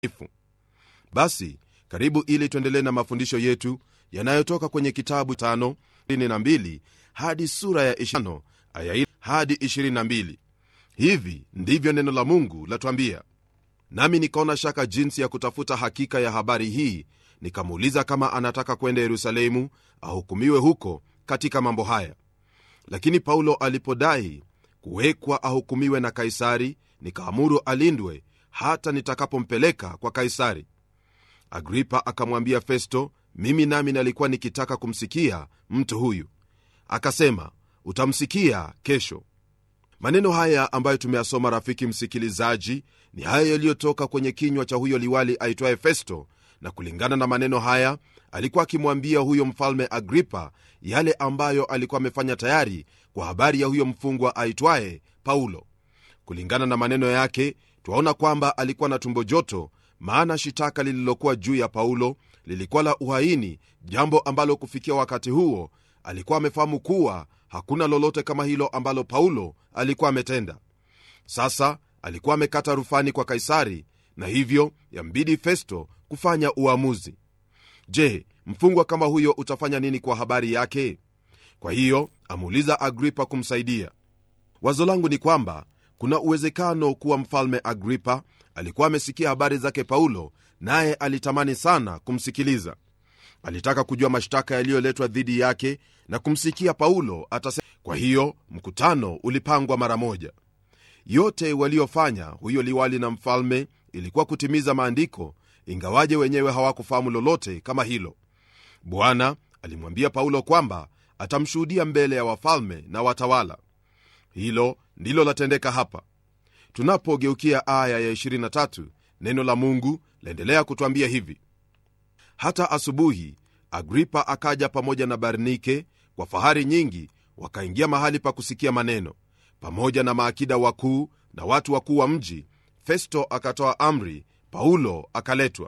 basi karibu ili tuendelee na mafundisho yetu yanayotoka kwenye kitabu 52 hadi sura ya 20 aya hadi 22 hivi ndivyo neno la mungu latwambia nami nikaona shaka jinsi ya kutafuta hakika ya habari hii nikamuuliza kama anataka kwenda yerusalemu ahukumiwe huko katika mambo haya lakini paulo alipodai kuwekwa ahukumiwe na kaisari nikaamuru alindwe hata nitakapompeleka kwa kaisari agripa akamwambia festo mimi nami nalikuwa nikitaka kumsikia mtu huyu akasema utamsikia kesho maneno haya ambayo tumeyasoma rafiki msikilizaji ni haya yaliyotoka kwenye kinywa cha huyo liwali aitwaye festo na kulingana na maneno haya alikuwa akimwambia huyo mfalme agripa yale ambayo alikuwa amefanya tayari kwa habari ya huyo mfungwa aitwaye paulo kulingana na maneno yake twaona kwamba alikuwa na tumbo joto maana shitaka lililokuwa juu ya paulo lilikuwa la uhaini jambo ambalo kufikia wakati huo alikuwa amefahamu kuwa hakuna lolote kama hilo ambalo paulo alikuwa ametenda sasa alikuwa amekata rufani kwa kaisari na hivyo yambidi festo kufanya uamuzi je mfungwa kama huyo utafanya nini kwa habari yake kwa hiyo amuuliza agripa kumsaidia wazo langu ni kwamba kuna uwezekano kuwa mfalme agripa alikuwa amesikia habari zake paulo naye alitamani sana kumsikiliza alitaka kujua mashtaka yaliyoletwa dhidi yake na kumsikia paulo atase kwa hiyo mkutano ulipangwa mara moja yote waliofanya huyo liwali na mfalme ilikuwa kutimiza maandiko ingawaje wenyewe hawakufahamu lolote kama hilo bwana alimwambia paulo kwamba atamshuhudia mbele ya wafalme na watawala hilo ndilo latendeka hapa tunapogeukia aya ya 23 neno la mungu laendelea kutwambia hivi hata asubuhi agripa akaja pamoja na barnike kwa fahari nyingi wakaingia mahali pa kusikia maneno pamoja na maakida wakuu na watu wakuu wa mji festo akatoa amri paulo akaletwa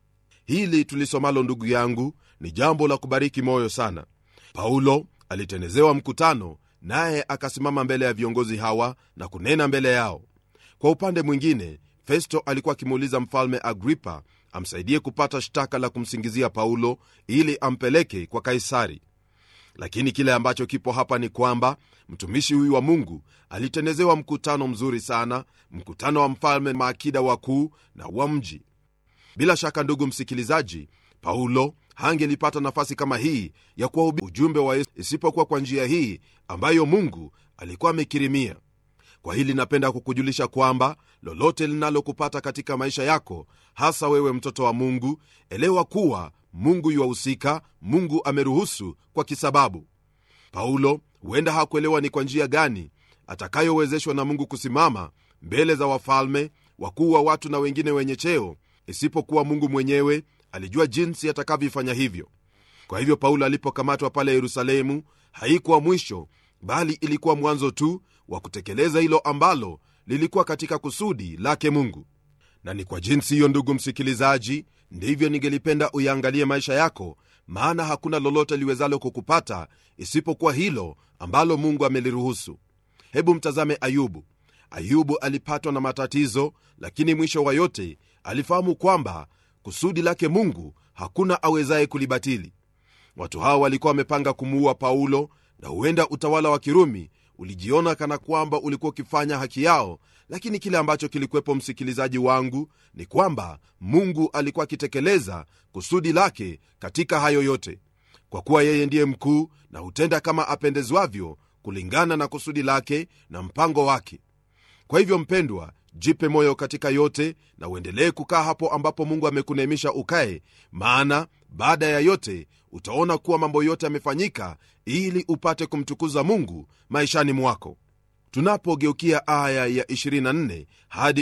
hili tulisomalo ndugu yangu ni jambo la kubariki moyo sana paulo alitenezewa mkutano naye akasimama mbele ya viongozi hawa na kunena mbele yao kwa upande mwingine festo alikuwa akimuuliza mfalme agripa amsaidie kupata shtaka la kumsingizia paulo ili ampeleke kwa kaisari lakini kile ambacho kipo hapa ni kwamba mtumishi huyu wa mungu alitenezewa mkutano mzuri sana mkutano wa mfalme maakida wakuu na wa mji bila shaka ndugu msikilizaji paulo hangelipata nafasi kama hii ya kuwahubiri ujumbe wa yesu isipokuwa kwa njia hii ambayo mungu alikuwa amekirimia kwa hili napenda kukujulisha kwamba lolote linalokupata katika maisha yako hasa wewe mtoto wa mungu elewa kuwa mungu yuwahusika mungu ameruhusu kwa kisababu paulo huenda hakuelewa ni kwa njia gani atakayowezeshwa na mungu kusimama mbele za wafalme wakuu wa watu na wengine wenye cheo isipokuwa mungu mwenyewe alijua jinsi atakavyofanya hivyo kwa hivyo paulo alipokamatwa pale yerusalemu haikuwa mwisho bali ilikuwa mwanzo tu wa kutekeleza hilo ambalo lilikuwa katika kusudi lake mungu na ni kwa jinsi hiyo ndugu msikilizaji ndivyo ningelipenda uyaangalie maisha yako maana hakuna lolote liwezalo kukupata isipokuwa hilo ambalo mungu ameliruhusu hebu mtazame ayubu ayubu alipatwa na matatizo lakini mwisho wa yote alifahamu kwamba kusudi lake mungu hakuna awezaye kulibatili watu hawa walikuwa wamepanga kumuua paulo na huenda utawala wa kirumi ulijiona kana kwamba ulikuwa ukifanya haki yao lakini kile ambacho kilikuwepo msikilizaji wangu ni kwamba mungu alikuwa akitekeleza kusudi lake katika hayo yote kwa kuwa yeye ndiye mkuu na hutenda kama apendezwavyo kulingana na kusudi lake na mpango wake kwa hivyo mpendwa jipe moyo katika yote na uendelee kukaa hapo ambapo mungu amekuneemisha ukae maana baada ya yote utaona kuwa mambo yote yamefanyika ili upate kumtukuza mungu maishani mwako tunapogeukia aya ya 24 hadi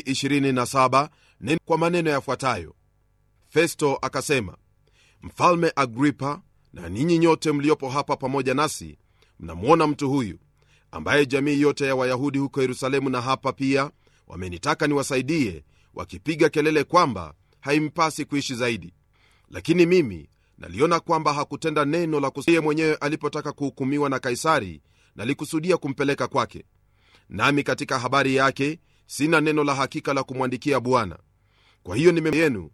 27 neno kwa maneno yafuatayo festo akasema mfalme agripa na ninyi nyote mliopo hapa pamoja nasi mnamwona mtu huyu ambaye jamii yote ya wayahudi huko yerusalemu na hapa pia wamenitaka niwasaidie wakipiga kelele kwamba haimpasi kuishi zaidi lakini mimi naliona kwamba hakutenda neno la kusiye mwenyewe alipotaka kuhukumiwa na kaisari nalikusudia kumpeleka kwake nami katika habari yake sina neno la hakika la kumwandikia bwana kwa hiyo nime yenu